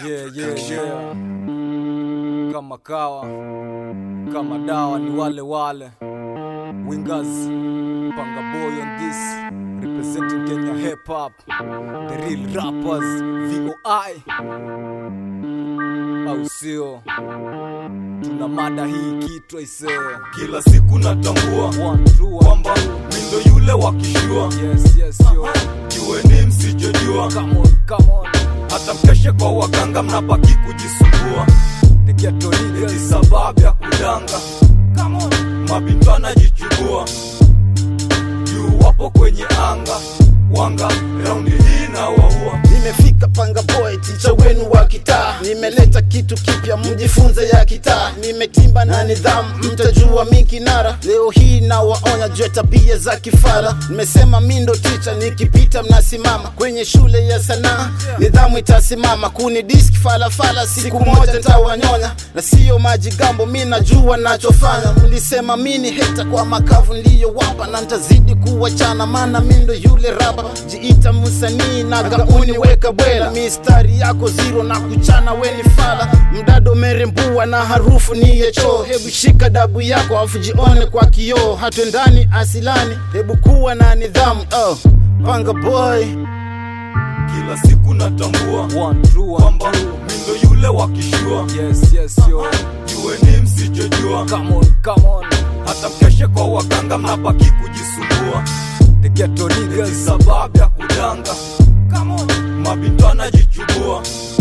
Yeah, yeah, yeah. Kama kawa kama dawa ni wale wale wingers panga boy on this representing Kenya hip hop the real rappers VOI au sio? Tuna mada hii kitu aisee, kila siku natambua one two one kwamba mindo yule wakishua yes yes yo kiweni msichojua come on come on hata mkeshe kwa waganga mnabaki kujisumbua the ghetto eti niggas sababu ya kudanga Come on. mabintu anajichubua juu wapo kwenye anga wanga raundi hii na waua Nimefika panga boy, ticha wenu wa kitaa. Nimeleta kitu kipya, mjifunze ya kitaa. Nimetimba na nidhamu, mtajua mi kinara. Leo hii nawaonya juu ya tabia za kifara. Nimesema mi ndo ticha, nikipita mnasimama. Kwenye shule ya sanaa nidhamu itasimama. Kuni diski falafala, siku moja ntawanyonya, na siyo majigambo, mi najua nachofanya. Mlisema mi ni heta kwa makavu niliyowapa, na ntazidi kuwachana, maana mi ndo yule raba. Jiita msanii na gauni weka bwela, mistari yako zero na kuchana weni fala. Mdado merembua na harufu ni ya choo. Hebu shika dabu yako afu jione kwa kioo, hatwendani asilani. Hebu kuwa na nidhamu oh. Panga boy kila siku natambua one two one kwamba mindo yule wakishua yes yes yo kiweni msichojua come on come on hata mkeshe kwa waganga mnabaki kujisumbua the ghetto eti niggas sababu ya kudanga Come on. mabintu anajichubua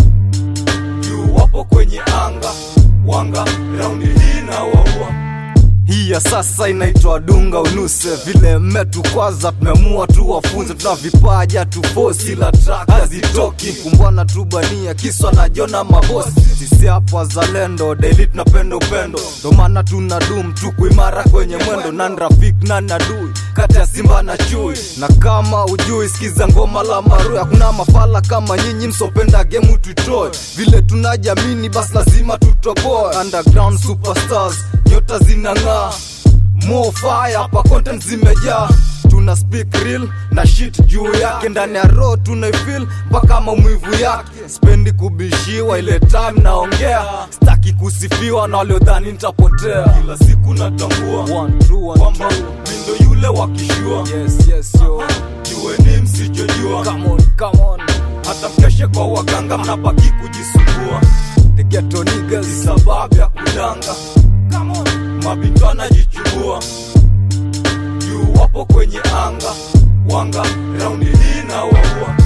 juu wapo kwenye anga wanga raundi hii na waua hii ya sasa inaitwa dunga unuse vile mmetukwaza tumeamua tu wafunze tuna vipaja tu fosi la track hazitoki kumbwana tu bania kiswa na jona mabosi sisi hapa wazalendo daily tunapenda upendo ndo maana tuna dum tuku imara kwenye mwendo nan rafik nan adui kati ya simba na chui na kama ujui sikiza ngoma la marui hakuna mafala kama nyinyi msopenda gemu tuitoe vile tunajamini basi lazima tutoboe underground superstars nyota zinang'aa more fire hapa content zimejaa tuna speak real na shit juu yake ndani ya roho tunaifil mpaka maumivu yake spendi kubishiwa ile time naongea staki kusifiwa na waliodhani nitapotea kila siku natambua One, two, one, kwamba two. mindo yule wakishua Yes, yes, yo. kiweni msichojua Come on, come on. hata mkeshe kwa waganga mnabaki kujisumbua The ghetto niggas. sababu ya kudanga Come on. mabintu anajichubua juu wapo kwenye anga wanga raundi hii na waua